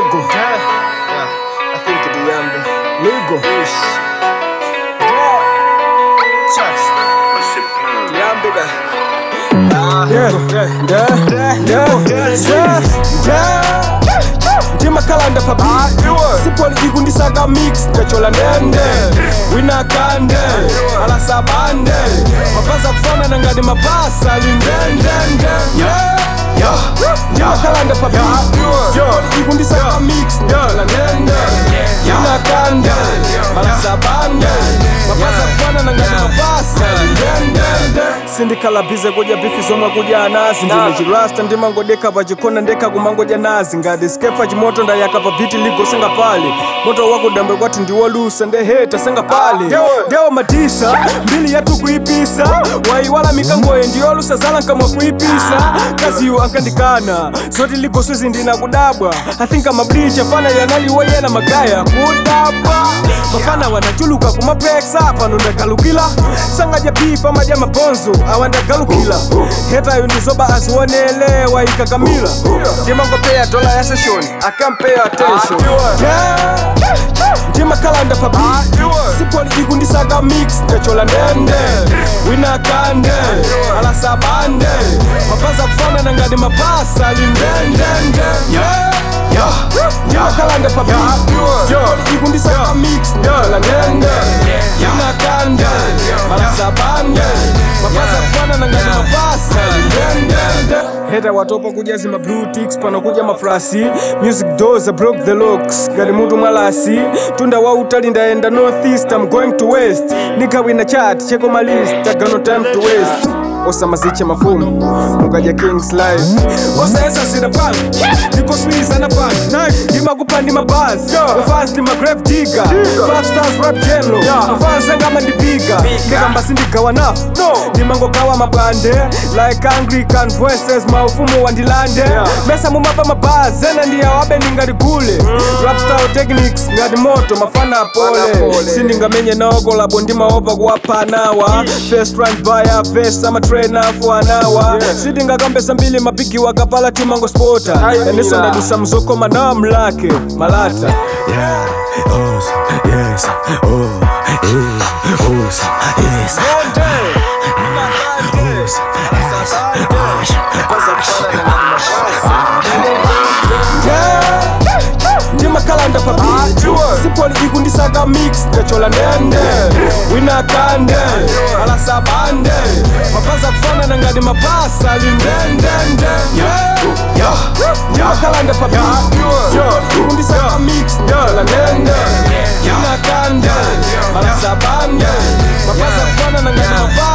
Ligo. Yeah, I think the Yambi. Ligo. Yes. Chucks. Yambi da. Ah, Yeah. yeah. Yeah. Yeah. Yeah. Yeah. Ndima kalanda papi sipoli ikundisaka mix ndachola ndende wina kande ala sabande mapasa kufanana ngati mapasa lindendende ndima kalanda papi sipoli ikundisaka mix ndachola ndende wina kande ala sabande mapasa kufanana ngati mapasa lindendende sindikalabize kudya bifi zomwe kudya anazi ndine chirasta ndimangodeka pachikona ndekha kumangodya nazi ngati skefa chimoto ndayaka pa biti ligosenga pale moto wakudambe kwati ndiwolusa ndeheta senga pale ndewo matisa mbili yathu kuipisa waiwala mikangoye ndiyolusa zala nkamwa kuipisa kaziyo ankandikana zoti ligoswezi ndinakudabwa athinka mablicha fana yanaliweyena magaya kudabwa mafana wanachuluka kumapeksa pano ndagalukila sangadya pipa madya mabonzo awandagalukila hetayo ndizoba azionelewa ikakamila ndimangopeya dola ya seshoni akampeya attention Yeah. ndimakalanda pabi sipoli ikundisaka mix ndachola ndende wina kande ala sabande mapasa kufanana ngati mapasa lindendende ndimakalanda pabi ikundisaka mix ndachola ndende wina kande ala sabande mapasa kufanana ngati mapasa lindendende heta watopa kudya zima blue ticks pano kudya mafrasi music doors I broke the locks ngati mutu mwalasi tunda wa utali ndaenda northeast I'm going to west nikawina chat cheko my list I got no time to waste osamaziche mafumu mukadya kings life osaesa sina pan nikoswiza na pan ndimakupa ndi mabasi mafans ndi magrave digger five stars rap general mafans angama ndipiga ndikamba sindigawa nawo ndimangogawa mabande like anglican voices maufumu wandilande mesa mumapa mabazi ena ndiyawabe ndingaligule rap style techniques ngati moto mafana apole sindingamenye nawo kolabo ndimaopa kuwapanawa first run baya first ama trainer for an hour sindingakambesa mbili mapiki wakapala timango spota endiso ndadusa mzokoma nawa mlake malata Yeah, oh, yes, oh, yeah, oh, yes, ndimakalanda papi sipoli ikundisaka mix ndachola ndende wina kande ala sabande mapasa kufanana ngati mapasa lindendende ndimakalanda papi ikundisaka mix ndachola ndende wina kande ala sabande mapasa kufanana ngati mapasa